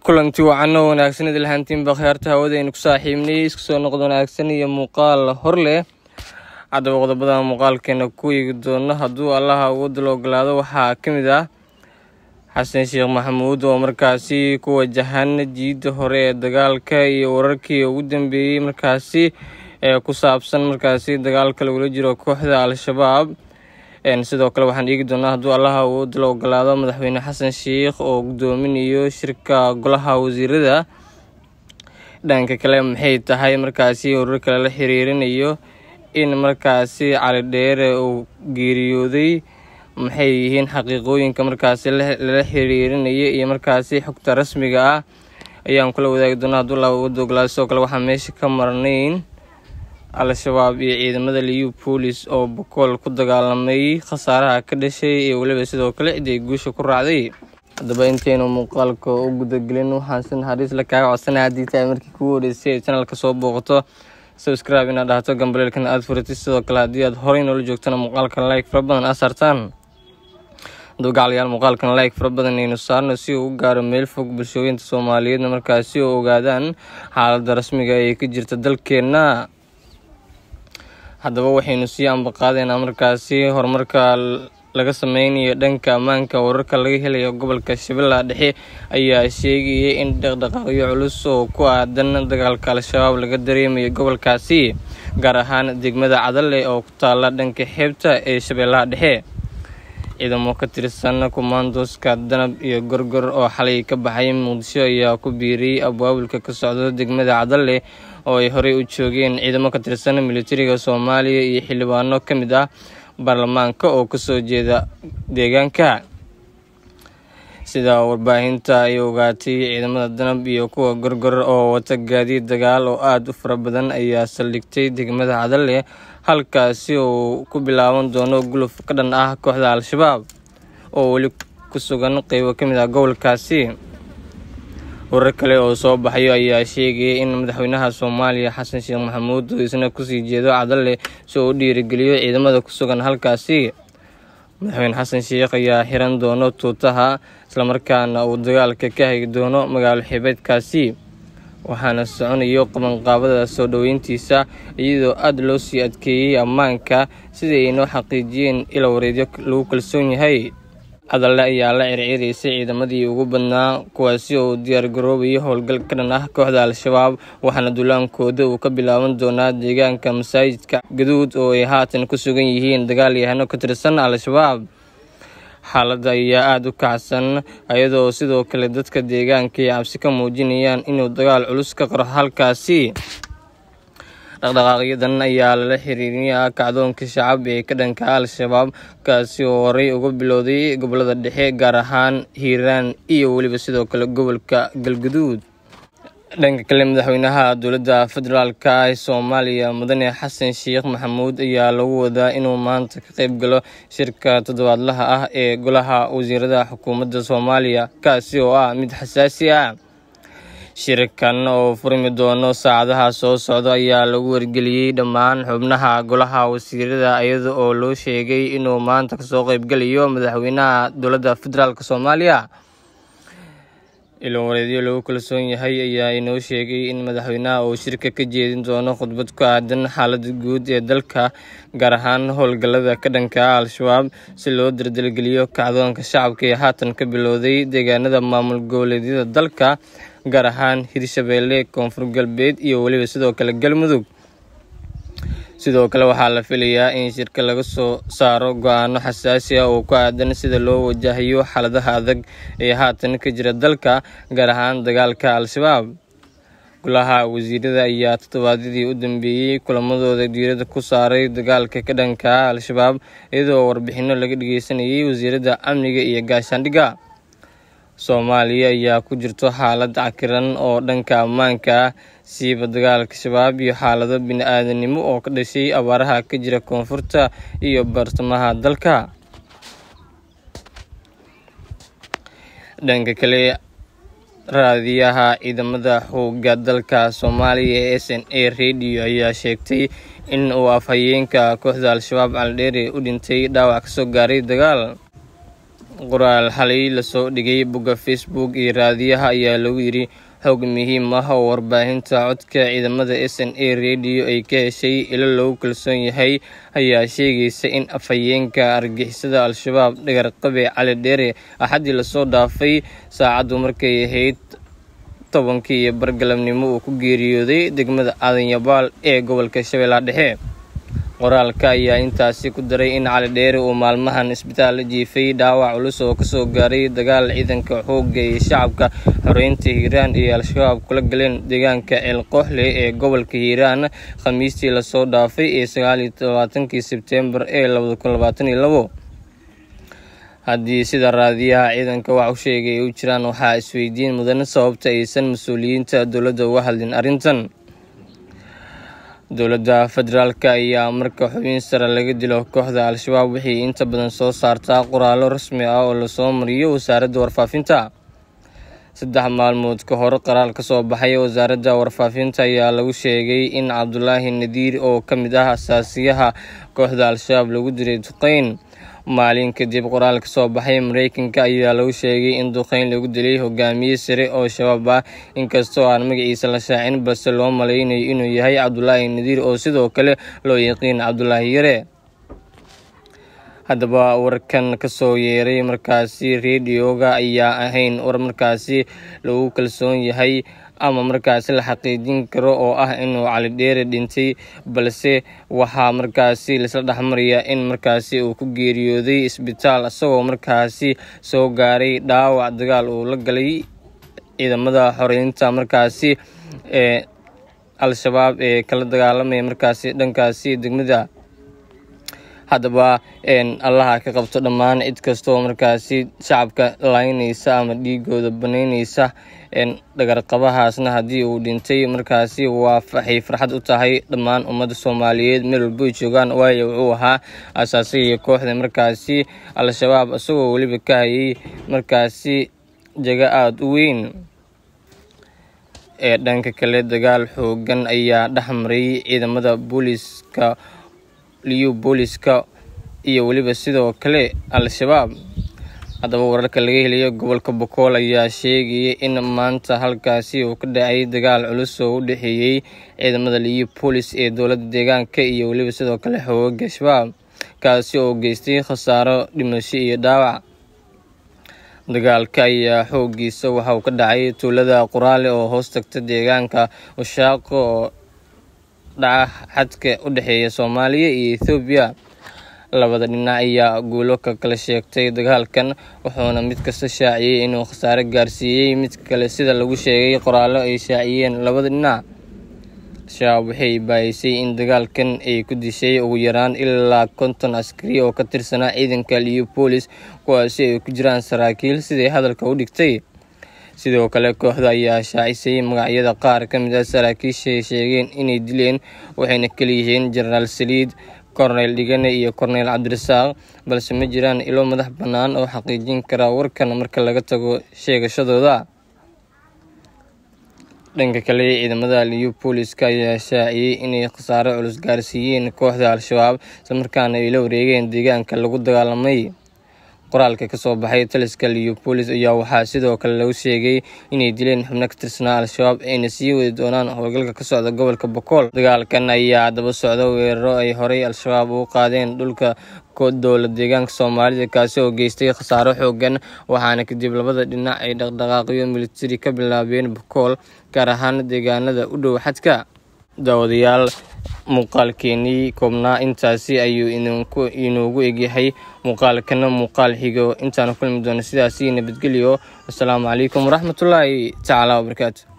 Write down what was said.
kulanti wacan oo wanaagsan idil hantiinba khiyaarta hawadaynu ku saaxiibnay isku soo noqod wanaagsan iyo muuqaal hor leh haddaba qodobada muuqaalkeena ku eegi doono hadduu allaha awoodda la ogolaado waxaa ka mid ah xasan sheekh maxamuud oo markaasi ku wajahan jiidda hore ee dagaalka iyo wararkii ugu dambeeyey markaasi ee ku saabsan markaasi dagaalka lagula jiro kooxda al-shabaab sidoo kale waxaan eegi doonaa hadduu allaha awoodda la ogolaado madaxweyne xasan sheikh oo gudoominayo shirka golaha wasiirada dhanka kale maxay tahay markaasi warar kale la xiriirinayo in markaasi cali dheere uu geeriyooday maxay yihiin xaqiiqooyinka markaasi lala xiriirinaya iyo markaasi xogta rasmiga ah ayaan kula wadaagi doonaa hadduu allaha awoodda ogolaado sidoo kale waxaan meesha ka marnayn al-shabaab iyo ciidamada liyu boolis oo bokool ku dagaalamay khasaaraha ka dhashay iyo weliba sidoo kale cid ay guusha ku raacday haddaba intaynu muuqaalka u gudagelin waxaan si naxariis la kaaga codsanaya haddii tahay markii kugu horeysay ay channelka soo booqato subscribe inaad dhahato gambaleelkana aada furatid sidoo kale haddii aad horey noola joogtana muuqaalkan like fara badan aa saartaan hadduu gacalayaal muuqaalkan like fara badan aynu saarno si uu u gaaro meel fog bulshooyinta soomaaliyeedna markaasi oo ogaadaan xaaladda rasmiga ee ka jirta dalkeenna haddaba waxaynu sii ambaqaadeynaa markaasi horumarka laga sameynayo dhanka ammaanka wararka laga helayo gobolka shabeellaha dhexe ayaa sheegayay in dhaqdhaqaaqyo culus oo ku aadan dagaalka al-shabaab laga dareemayo gobolkaasi gaar ahaan degmada cadale oo ku taala dhanka xeebta ee shabeellaha dhexe ciidamo ka tirsan kumaandooska danab iyo gorgor oo xalay ka baxay muqdisho ayaa ku biiriyey abwaabulka ka socda degmada cadale oo ay horey u joogeen ciidamo ka tirsan militariga soomaaliya iyo xildhibaano ka mid ah baarlamaanka oo kasoo jeeda deegaanka sida warbaahinta ay ogaatay ciidamada danab iyo kuwa gorgor oo wata gaadiid dagaal oo aada u fara badan ayaa saldhigtay degmada cadale halkaasi uu ku bilaaban doono guluf ka dhan ah kooxda al-shabaab oo weli ku sugan qeybo ka mid ah gobolkaasi warar kale oo soo baxayo ayaa sheegaya in madaxweynaha soomaaliya xasan sheekh maxamuud uu isna kusii jeedo cadale si uu u dhiirigeliyo ciidamada ku sugan halkaasi madaxweyne xasan sheekh ayaa xiran doono tuutaha islamarkaana uu dagaalka ka hagi doono magaalo xibeedkaasi waxaana soconayo qabanqaabada soo dhoweyntiisa iyadoo aada loo sii adkeeyey ammaanka sidai ay noo xaqiijiyeen ila wareedyo lagu kalsoon yahay cadale ayaa la circiraysay ciidamadii ugu badnaa kuwaasi oo diyaar garoobayay howlgal ka dhan ah kooxda al-shabaab waxaana duulaankooda uu ka bilaaban doonaa deegaanka masaajidka gaduud oo ay haatan ku sugan yihiin dagaal yahano ka tirsan al-shabaab xaaladda ayaa aada u kacsan iyadoo sidoo kale dadka deegaanka ay cabsi ka muujinayaan inuu dagaal culus ka qaro halkaasi dhaqdhaqaaqyadan ayaa lala xiriirinayaa kacdoonka shacab ee ka dhanka al-shabaab kaasi oo horey uga bilowday gobolada dhexe gaar ahaan hiiraan iyo weliba sidoo kale gobolka galguduud dhanka kale madaxweynaha dowladda federaalka ee soomaaliya mudane xasan sheekh maxamuud ayaa lagu wadaa inuu maanta ka qeyb galo shirka toddobaadlaha ah ee golaha wasiirada xukuumadda soomaaliya kaasi oo ah mid xasaasi ah shirkan oo furmi doono saacadaha soo socda ayaa lagu wargeliyey dhammaan xubnaha golaha wasiirada iyada oo loo sheegay inuu maanta kasoo qeybgalayo madaxweynaha dowladda federaalk soomaaliya ilo wareedyo lagu kalsoon yahay ayaa inoo sheegay in madaxweynaha uu shirka ka jeedin doono khudbad ku aadan xaaladda guud ee dalka gaar ahaan howlgallada ka dhanka al-shabaab si loo dardargeliyo kacdoonka shacabka ee haatan ka bilowday deegaanada maamul goboleedyada dalka gaar ahaan hirshabeelle koonfur galbeed iyo weliba sidoo kale galmudug sidoo kale waxaa la filayaa in shirka laga soo saaro go-aano xasaasi ah oo ku aadan sida loo wajahayo xaaladaha adag ee haatan ka jira dalka gaar ahaan dagaalka al-shabaab golaha wasiirada ayaa toddobaadyadii u dambeeyey kulamadooda diirada ku saaray dagaalka ka dhanka al-shabaab iyadoo warbixino laga dhageysanayay wasiiradda amniga iyo gaashaandhigga soomaaliya ayaa ku jirto xaalad cakiran oo dhanka ammaanka ah siiba dagaalka shabaab iyo xaalado bini-aadanimo oo ka dhashay abaaraha ka jira koonfurta iyo bartamaha dalka dhanka kale raadiyaha ciidamada xoogga dalka soomaaliya ee s n a radio ayaa sheegtay in uu afhayeenka kooxda al-shabaab caldheere u dhintay dhaawac kasoo gaaray dagaal qoraal xalay lasoo dhigay bogga facebook iyo raadiyaha ayaa lagu yidhi xog muhiim ah oo warbaahinta codka ciidamada s n a radio ay ka heshay ilo lagu kalsoon yahay ayaa sheegaysa in afhayeenka argixisada al-shabaab dhagarqabe cali dheere axaddii lasoo dhaafay saacaddu markay ahayd tobankii iyo bargalabnimo uu ku geeriyooday degmada aadanyabaal ee gobolka shabeellaha dhexe qoraalka ayaa intaasi ku daray in cali dheere uu maalmahan isbitaal la jiifay dhaawac culus oo kasoo gaaray dagaal ciidanka xoogga iyo shacabka xoreynta hiiraan iyo al-shabaab kula galeen deegaanka ceelqooxle ee gobolka hiiraan khamiistii lasoo dhaafay ee sagaaliyo labaatankii sebtembar ee labada kun labaatan iyo labo haddii sida raadiyaha ciidanka wax u sheegay ay u jiraan waxaa isweydiin mudan sababta aysan mas-uuliyiinta dowladda uga hadlin arrintan dowladda federaalk ayaa marka xubin sare laga dilo kooxda al-shabaab waxay inta badan soo saartaa qoraallo rasmi ah oo lasoo mariyo wasaaradda warfaafinta saddex maalmood ka hor qaraal ka soo baxay wasaaradda warfaafinta ayaa lagu sheegay in cabdulaahi nadiir oo ka mid ah asaasiyaha kooxda al-shabaab lagu diray duqeyn maalin kadib qoraal ka soo baxay mareykanka ayaa lagu sheegay in duqeyn lagu dilay hogaamiye sare oo shabaab ah inkastoo aan magaciisa la shaacin balse loo malaynayo inuu yahay cabdulaahi nadiir oo sidoo kale loo yaqiin cabdulaahi yare haddaba warkan kasoo yeeray markaasi rediyoga ayaa ahayn war markaasi lagu kalsoon yahay ama markaasi la xaqiijin karo oo ah inuu cali dheere dhintay balse waxaa markaasi laisla dhexmaraya in markaasi uu ku geeriyooday isbitaal isagoo markaasi soo gaaray dhaawac dagaal uu la galay ciidamada xoreynta markaasi ee al-shabaab ee kala dagaalamaya markaasi dhankaasi degmada haddaba allaha ka qabto dhammaan cid kastaoo markaasi shacabka laynaysa ama dhiigooda banaynaysa dhagarqabahaasna haddii uu dhintay markaasi waa waxay farxad u tahay dhammaan ummadda soomaaliyeed meel walbo ay joogaan waayo wuxuu ahaa asaasiga kooxda markaasi al-shabaab isagoo weliba ka hayay markaasi jago aada u weyn ee dhanka kale dagaal xoogan ayaa dhexmaray ciidamada booliiska liyu booliska iyo weliba sidoo kale al-shabaab haddaba wararka laga helayo gobolka bokool ayaa sheegaya in maanta halkaasi uu ka dhacay dagaal culus oo u dhexeeyey ciidamada liyu boolis ee dowladda deegaanka iyo weliba sidoo kale xooga shabaab kaasi oo geystay khasaaro dhimasho iyo dhaawac dagaalka ayaa xoogiisa waxa uu ka dhacay tuulada qoraale oo hoos tagta deegaanka washaaqo oo dhaca xadka u dhexeeya soomaaliya iyo ethoobiya labada dhinac ayaa guulo ka kala sheegtay dagaalkan wuxuuna mid kasta shaaciyey inuu khasaare gaarsiiyey mid kale sida lagu sheegay qoraallo ay shaaciyeen labada dhinac shabaab waxay baayisay in dagaalkan ay ku dishay ugu yaraan ilaa konton askari oo ka tirsanaa ciidanka liyo boolis kuwaasi ay ku jiraan saraakiil siday hadalka u dhigtay sidoo kale kooxda ayaa shaacisay magacyada qaar ka mid ah saraakiishay sheegeen inay dileen waxayna kaliyihiin jenaraal saliid korneyl dhigane iyo korneyl cabdirasaaq balse ma jiraan ilo madax bannaan oo xaqiijin kara warkan marka laga tago sheegashadooda dhanka kale ciidamada liyu booliska ayaa shaaciyey inay khasaare culus gaarsiiyeen kooxda al-shabaab islamarkaana ay la wareegeen deegaanka lagu dagaalamay qoraalka kasoo baxay taliska liyo boolis ayaa waxaa sidoo kale lagu sheegay inay dileen xubno ka tirsanaa al-shabaab ayna sii wadi doonaan howlgalka ka socda gobolka bokool dagaalkan ayaa daba socda weeraro ay horey al-shabaab ugu qaadeen dhulka dowla deegaanka soomaalida kaasi oo geystay khasaaro xoogan waxaana kadib labada dhinac ay dhaqdhaqaaqyo militari ka bilaabeen bokool gaar ahaan deegaanada u dhow xadka daawadayaal muuqaalkeenii koobnaa intaasi ayuu inuugu egyahay muuqaalkana muuqaal xigo intaanu kulmi doono sidaasi nabadgelyo wasalaamu calaykum waraxmatullaahi tacaala wabarakaatu